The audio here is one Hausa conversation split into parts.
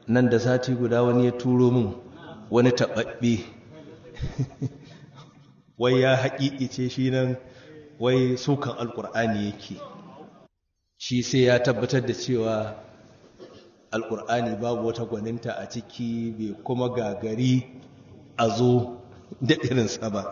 nan da sati guda wani ya turo min wani taɓaɓɓe wai ya haƙiƙice shi nan wai sukan alƙur'ani yake shi sai ya tabbatar da cewa alƙur'ani babu wata gwaninta a ciki bai kuma gagari a zo da irinsa ba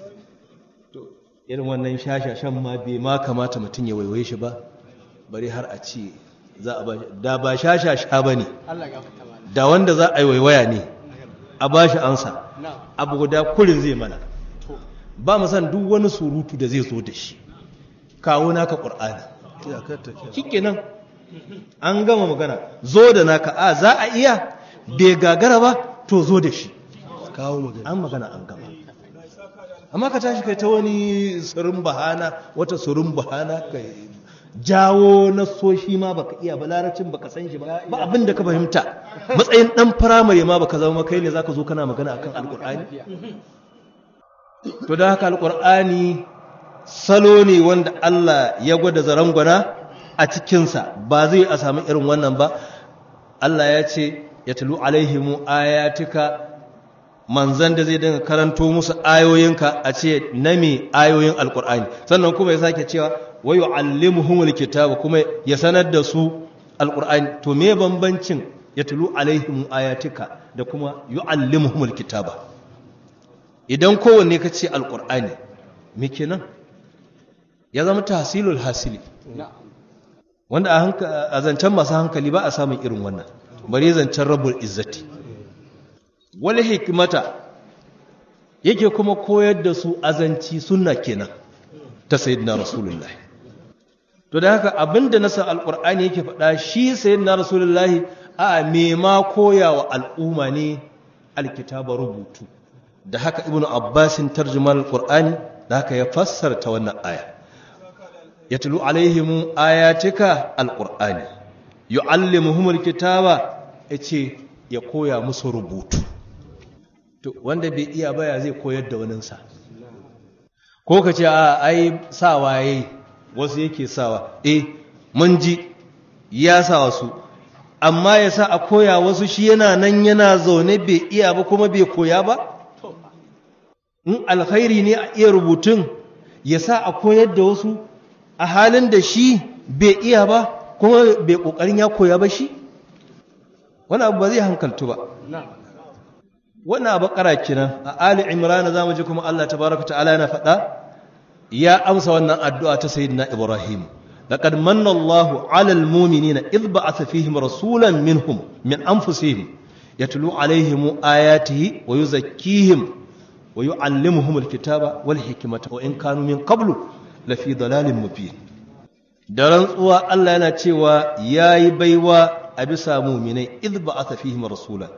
irin wannan shashashan ma bai ma kamata mutum ya waiwaye shi ba bari har a ce za a ba da ba shashasha ba ne da wanda za a yi waiwaya ne a ba shi ansa abu guda kurin zai mana ba mu san duk wani surutu da zai zo da shi kawo naka ƙur'ani kike nan an gama magana zo da naka a za a iya bai gagara ba to zo da shi an magana an gama amma ka tashi kai ta wani surin bahana wata surin bahana ka jawo na soshi ma baka iya ba larabcin baka san shi ba ba abin da ka fahimta matsayin dan firamare ma baka zama kai ne zaka zo kana magana akan alkur'ani to da haka alkur'ani salo ne wanda Allah ya gwada zarangwana a cikinsa ba zai a samu irin wannan ba Allah ya ce ya tulu alaihimu ayatika manzan da zai dinga karanto musu ayoyinka a ce na me ayoyin alkur'ani sannan kuma ya sake cewa wa yu'allimuhumul kitaba kuma ya sanar da su alkur'ani to me bambancin ya tulu alaihim ayatika da kuma yu'allimuhumul kitaba idan kowanne ka ce alkur'ani me kenan ya zama tahsilul hasili wanda a zancen masu hankali ba a samun irin wannan bari zancen rabbul izzati wani hikimata yake kuma koyar da su azanci sunna kenan ta sayyidina rasulullah to da haka abinda nasa alqur'ani yake faɗa shi sayyidina rasulullah a me ma koya wa al'umma ne alkitaba rubutu da haka ibnu abbasin tarjuman alqur'ani da haka ya fassarta wannan aya yatlu alaihim ayatika alqur'ani yuallimuhum alkitaba yace ya koya musu rubutu to wanda bai iya baya zai koyar da waninsa ko ka ce a ai sawa yayi wasu yake sawa eh mun ji ya sa wasu amma ya sa a koya wasu shi yana nan yana zaune bai iya ba kuma bai koya ba in alkhairi ne a iya rubutun ya sa a koyar da wasu a halin da shi bai iya ba kuma bai kokarin ya koya ba shi wani abu ba zai hankaltu ba wannan abu kara kenan a ali imran za mu ji kuma Allah tabaraka ta'ala yana faɗa ya amsa wannan addu'a ta sayyidina ibrahim laqad manna Allahu 'alal mu'minina idh ba'atha fihim rasulan minhum min anfusihim yatlu 'alayhim ayatihi wa yuzakkihim wa yu'allimuhum alkitaba wal hikmata wa in kanu min qablu lafi dalalin mubin da rantsuwa Allah yana cewa yayi baiwa a bisa mu'minai idh ba'atha fihim rasulan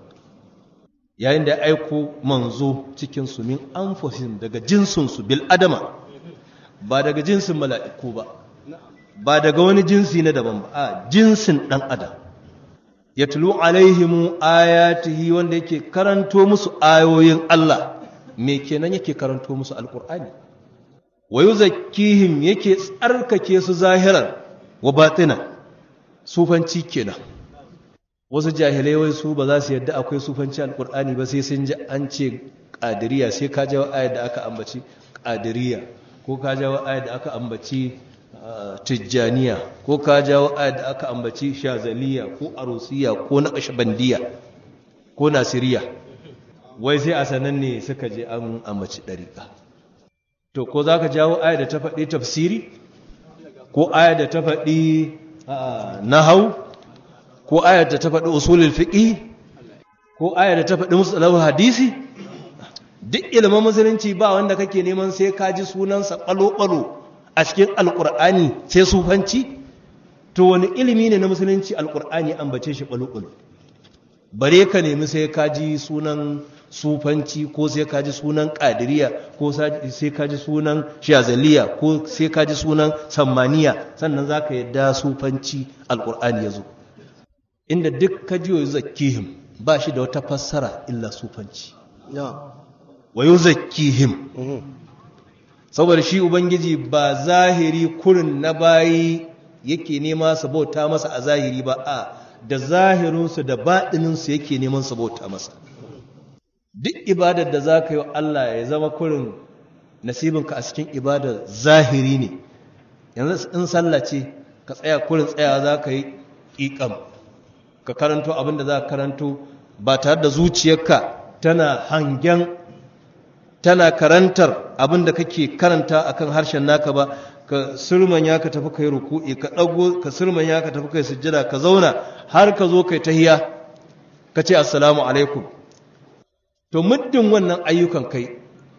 yayin da ya aiko manzo cikinsu min anfusihim daga jinsinsu bil adama ba daga jinsin mala'iku ba ba daga wani jinsi na daban ba a jinsin ɗan adam ya tulu alaihimu ayatihi wanda yake karanto musu ayoyin Allah me kenan yake karanto musu alƙur'ani wa yuzakkihim yake tsarkake su zahiran wa batina sufanci kenan wasu jahilai wai su ba za su yadda akwai sufanci alkur'ani ba sai sun ji an ce ƙadiriya sai ka jawo ayat da aka ambaci ƙadiriya ko ka jawo ayat da aka ambaci tijjaniya ko ka jawo ayat da aka ambaci shazaliya ko arusiya ko naqshbandiya ko nasiriya wai sai a sanan ne suka je an ambaci ɗariƙa to ko za ka jawo ayat da ta faɗi tafsiri ko ayat da ta faɗi nahau ko ayar da ta faɗi usulul fiqh ko ayar da ta faɗi musallahu hadisi duk ilimin musulunci ba wanda kake neman sai ka ji sunansa ɓalo-ɓalo a cikin alƙur'ani sai sufanci to wani ilimi ne na musulunci alƙur'ani ambace shi ɓalo-ɓalo bare ka nemi sai ka ji sunan sufanci ko sai ka ji sunan ƙadiriya ko sai ka ji sunan shazaliya ko sai ka ji sunan sammaniya sannan za ka yadda sufanci alƙur'ani ya zo inda duk ka ji wa zakihim ba shi da wata fassara illa sufanci wa yi zakihim saboda shi ubangiji ba zahiri kurin na bayi yake nema su bauta masa a zahiri ba a da zahirinsu da baɗininsu yake neman su bauta masa duk ibadar da za ka yi wa Allah ya zama kurin nasibinka a cikin ibadar zahiri ne yanzu in sallah ce ka tsaya kurin tsaya za ka yi ƙiƙam ka karanto abin da za ka karanto ba tare da zuciyarka tana hangen tana karantar abin da kake karanta akan harshen naka ba ka surmanya ka tafi kai ruku'i ka dago ka surmanya ka tafi kai sujjada ka zauna har ka zo kai tahiya ka ce assalamu alaikum to muddin wannan ayyukan kai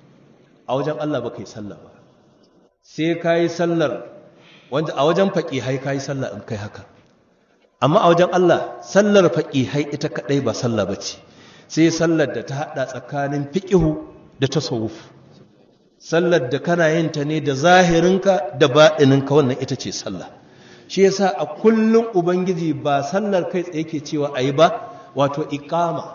a wajen Allah ba kai sallah ba sai kai sallar wanda a wajen faqihai kai sallah in kai haka amma a wajen Allah sallar faqihai ita kadai ba sallah bace sai sallar da ta hada tsakanin fiqihu da tasawuf sallar da kana yin ta ne da zahirinka da baɗininka wannan ita ce sallah shi yasa a kullum ubangiji ba sallar kai tsaye ke cewa ayi ba wato iqama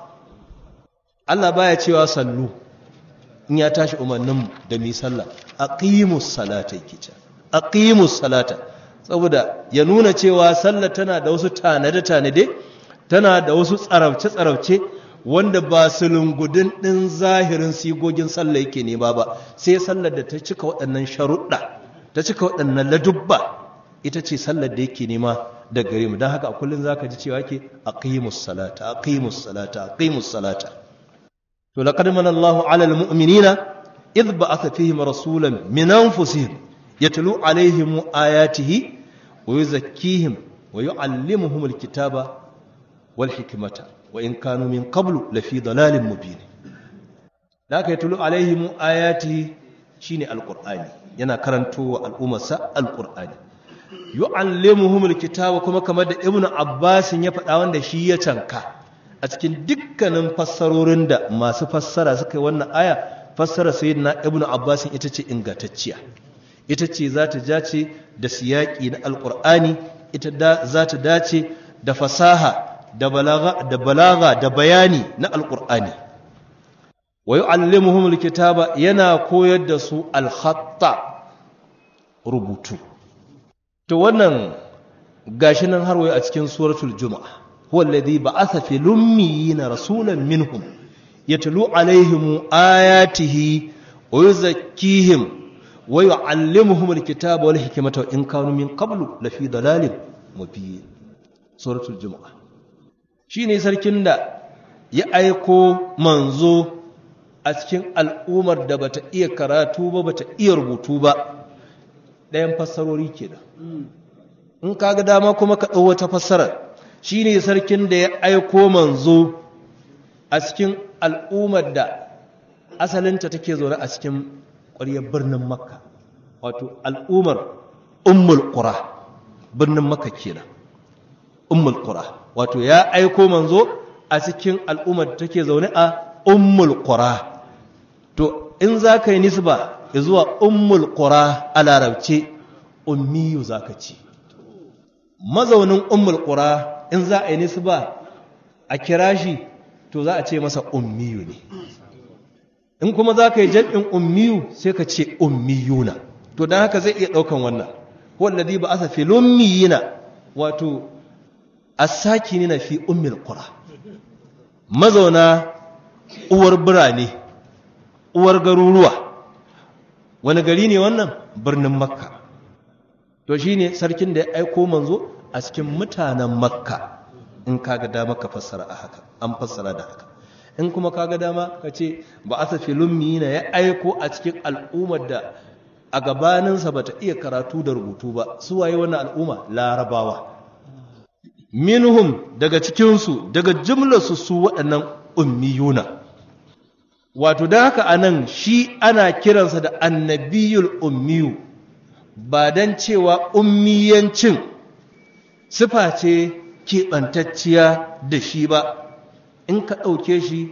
Allah baya cewa sallu in ya tashi umarnin da mi sallah aqimus salata yake ce aqimus salata saboda ya nuna cewa sallar tana da wasu tanade tanade tana da wasu tsarauce tsarauce wanda ba sulungudin ɗin zahirin sigogin sallah yake nema ba sai sallar da ta cika waɗannan sharuɗa ta cika waɗannan ladubba ita ce sallar da yake nema da gare mu don haka a kullum za ka ji cewa ke aqimus salata aqimus salata aqimus salata to laqad mana Allahu 'ala al-mu'minina idh ba'atha fihim rasulan min anfusihim yatlu 'alayhim ayatihi wa yuzakkihim wa yu'allimuhum al-kitaba wal hikmata wa in kanu min qablu lafi dalalin mubin da aka yi tulu alaihim ayati shine alqur'ani yana karantowa al'ummarsa alqur'ani yu'allimuhum alkitaba kuma kamar da ibnu abbas ya faɗa wanda shi ya canka a cikin dukkanin fassarorin da masu fassara suka yi wannan aya fassara sayyidina ibnu abbas ita ce ingantacciya ita ce za ta dace da siyaki na alqur'ani ita za ta dace da fasaha da balaga da bayani na alƙur'ani wa yu'allimuhum alkitaba yana koyar da su alhatta rubutu to wannan gashi nan har wayo a cikin suratul juma'a huwa alladhi ba'atha fil ummiyina rasulan minhum yatlu alaihim ayatihi wa yuzakkihim wa yu'allimuhum alkitaba wal hikmata in kanu min qablu lafi dalalin mubin suratul juma'a shi ne sarkin da ya aiko manzo a cikin al'ummar da bata iya karatu ba bata iya rubutu ba ɗayan fassarori ke da in kaga dama kuma ka ɗau wata fassarar shi ne sarkin da ya aiko manzo a cikin al'ummar da asalinta take zaune a cikin ƙwaryar birnin makka wato al'ummar ummul ƙura birnin makka kenan ummul ƙura wato ya aiko manzo a cikin al'ummar da take zaune a ummul qura to in za ka yi nisba zuwa ummul qura a larabce ummiyu za ka ci mazaunin ummul qura in za a yi nisba a kira shi to za a ce masa ummiyu ne in kuma za ka yi jam'in ummiyu sai ka ce ummiyuna to don haka zai iya ɗaukan wannan wallazi ba asa fil ummiyina wato asaki na fi ummil qura mazauna uwar birane uwar garuruwa wani gari ne wannan birnin makka to shine sarkin da ya aiko manzo a cikin mutanen makka in kaga dama ka fassara a haka an fassara da haka in kuma kaga dama ka ce ba asa filummi na ya aiko a cikin al'ummar da a gabaninsa bata iya karatu da rubutu ba su waye wannan al'umma larabawa minhum daga cikinsu daga jimlarsu su waɗannan ummiyuna wato da haka anan shi ana kiransa da annabiyul ummiyu ba don cewa ummiyancin sifa ce keɓantacciya da shi ba in ka ɗauke shi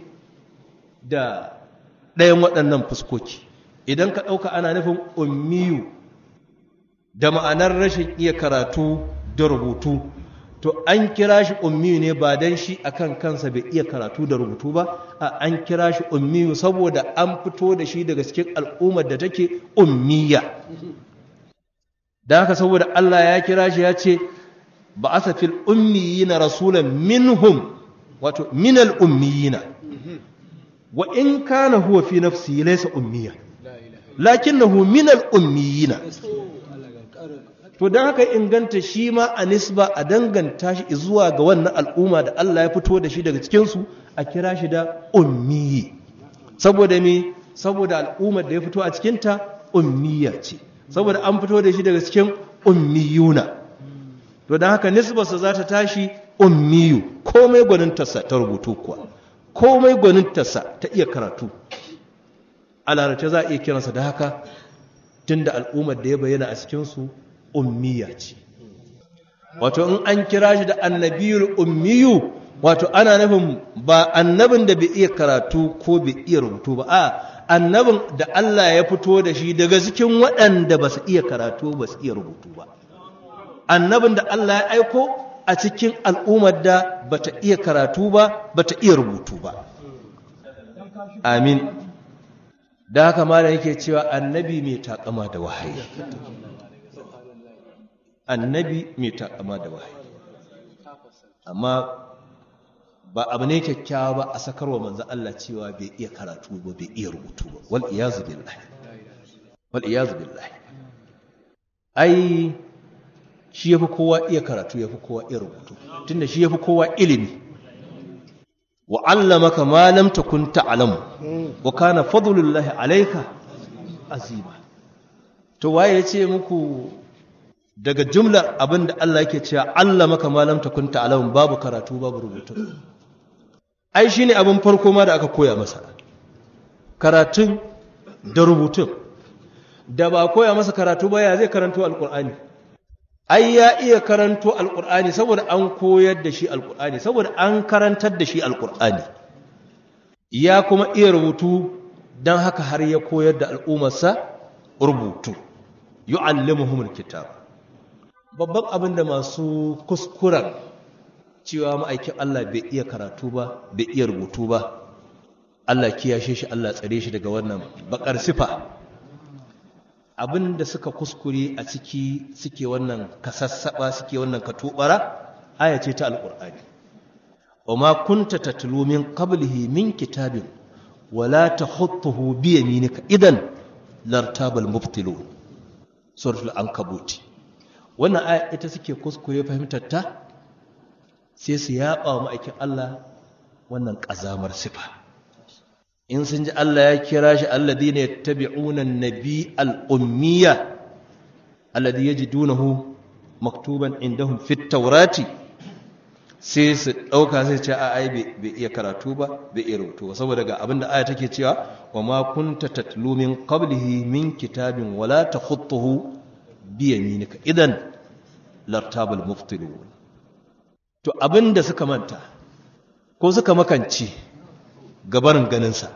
da ɗayan waɗannan fuskoki idan ka ɗauka ana nufin ummiyu da ma'anar rashin iya karatu da rubutu to an kira shi ummiyu ne ba don shi akan kansa bai iya karatu da rubutu ba a an kira shi ummiyu saboda an fito da shi daga cikin al'ummar da take ummiya da haka saboda Allah ya kira shi ya ce ba'atha fil ummiyina rasulan minhum wato minal ummiyina wa in kana huwa fi nafsihi laysa ummiya lakinnahu minal ummiyina to dan haka inganta shi ma a nisba a danganta shi zuwa ga wannan al'umma da Allah ya fito da shi daga cikin su a kira shi da ummiyi saboda me saboda al'ummar da ya fito a cikin ta ummiya ce saboda an fito da shi daga cikin ummiyuna to dan haka nisbarsa za ta tashi ummiyu komai gwanintarsa ta rubutu kuwa komai gwanintarsa ta iya karatu a larabci za a iya kiransa da haka tun da al'ummar da ya bayyana a cikinsu ummiya ce wato in an kira shi da annabiyul ummiyu wato ana nufin ba annabin da bai iya karatu ko bai iya rubutu ba a annabin da Allah ya fito da shi daga cikin waɗanda ba su iya karatu ba su iya rubutu ba annabin da Allah ya aiko a cikin al'ummar da bata iya karatu ba bata iya rubutu ba amin da haka malam yake cewa annabi mai takama da wahayi annabi mai takama da wahayi amma ba abu ne kyakkyawa ba a sakarwa manzo Allah cewa bai iya karatu ba bai iya rubutu ba wal iyazu billahi wal iyazu billahi ai shi yafi kowa iya karatu yafi kowa iya rubutu tunda shi yafi kowa ilimi wa allamaka ma lam takun ta'lamu wa kana fadlullahi alayka azima to waye yace muku daga jumlar abinda Allah yake cewa allamaka ma lam takun ta'lamu babu karatu babu rubutu ai shine abin farko ma da aka koya masa karatun da rubutun da ba koya masa karatu ba ya zai karanto alqur'ani ai ya iya karanto alkur'ani saboda an koyar da shi alkur'ani saboda an karantar da shi alkur'ani ya kuma iya rubutu don haka har ya koyar da al'ummarsa rubutu yu'allimuhumul kitab babban abin da masu kuskuren cewa ma'aikin Allah bai iya karatu ba bai iya rubutu ba Allah kiyashe shi Allah tsare shi daga wannan bakar sifa abin da suka kuskure a ciki suke wannan kasassaba suke wannan katubara aya ce ta alqur'ani wama kunta tatlu min qablihi min kitabin wala tahutuhu bi yaminika idan lartabal mubtilun suratul ankabut wannan aya ita suke kuskure fahimtar ta sai su yaba wa ma'aikin Allah wannan kazamar sifa in sun ji Allah ya kira shi alladhina yattabi'una an-nabi al-ummiya alladhi yajidunahu maktuban indahum fit tawrati sai su dauka sai ce a ai bai iya karatu ba bai iya rubutu ba saboda ga abinda aya take cewa wa ma kunta tatlu min qablihi min kitabin wala takhutuhu bi yaminika idan lartabal muftilun to abinda suka manta ko suka makance gabarin ganinsa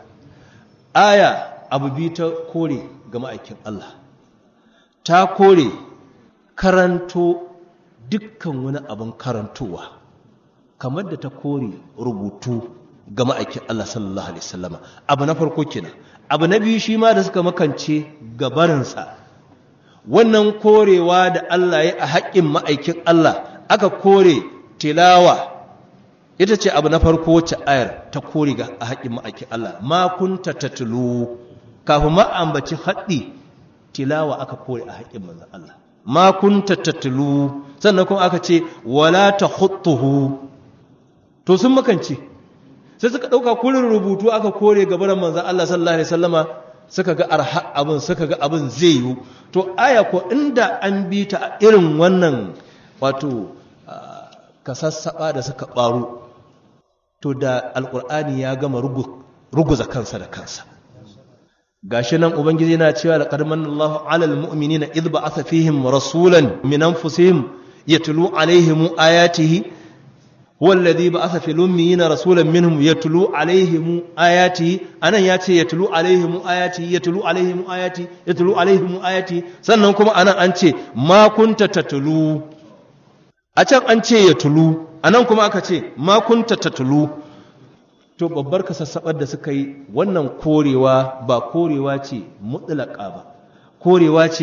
aya abu bi ta kore ga ma'aikin Allah ta kore karanto dukkan wani abin karantowa kamar da ta kore rubutu ga ma'aikin Allah sallallahu alaihi wasallama abu na farko kenan abu na biyu shi ma da suka makance gabarinsa wannan korewa da Allah ya a haƙƙin ma'aikin Allah aka kore tilawa ita ce abu na farko wacce ayar ta kori ga a haƙin ma'aikin Allah ma kunta tatlu kafin ma ambaci haɗi tilawa aka kore a haƙin manzon Allah ma kunta tatlu sannan kuma aka ce wala tahutuhu to sun makance sai suka ɗauka kurin rubutu aka kore gabaran manzon Allah sallallahu alaihi wasallama suka ga arha abin suka ga abin zai yiwu to aya ko inda an bi ta irin wannan wato kasassaba da suka ɓaro to da alƙur'ani ya gama ruguza kansa da kansa gashi nan ubangiji yana cewa laqad manallahu 'alal mu'minina idh ba'atha fihim rasulan min anfusihim yatlu 'alayhim ayatihi huwa alladhi ba'atha fil ummiyina rasulan minhum yatlu 'alayhim ayatihi anan yace yatlu 'alayhim ayatihi yatlu 'alayhim ayati yatlu 'alayhim ayati sannan kuma anan an ce ma kunta tatlu a can an ce yatlu a nan kuma aka ce makunta tatulu to babbar kasassabar da suka yi wannan korewa ba korewa ce mutlaka ba korewa ce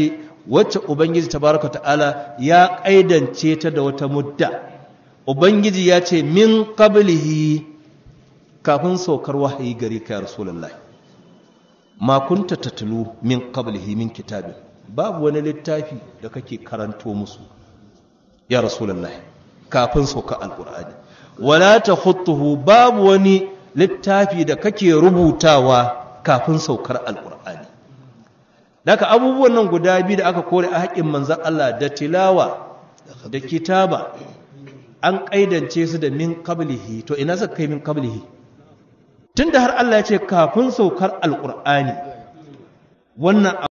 wacce ubangiji tabaraka ta'ala ya kaidance ta da wata mudda ubangiji ya ce min qablihi kafin saukar wahayi gare ka ya rasulullahi ma kunta tatlu min qablihi min kitabin babu wani littafi da kake karanto musu ya rasulullahi kafin saukar alqur'ani wala takhutuhu babu wani littafi da kake rubutawa kafin saukar alqur'ani daga abubuwan nan guda biyu da aka kore a haƙin manzan Allah da tilawa da kitaba an ƙaidance su da min qablihi to ina suka kai min qablihi tunda har Allah ya ce kafin saukar alqur'ani wannan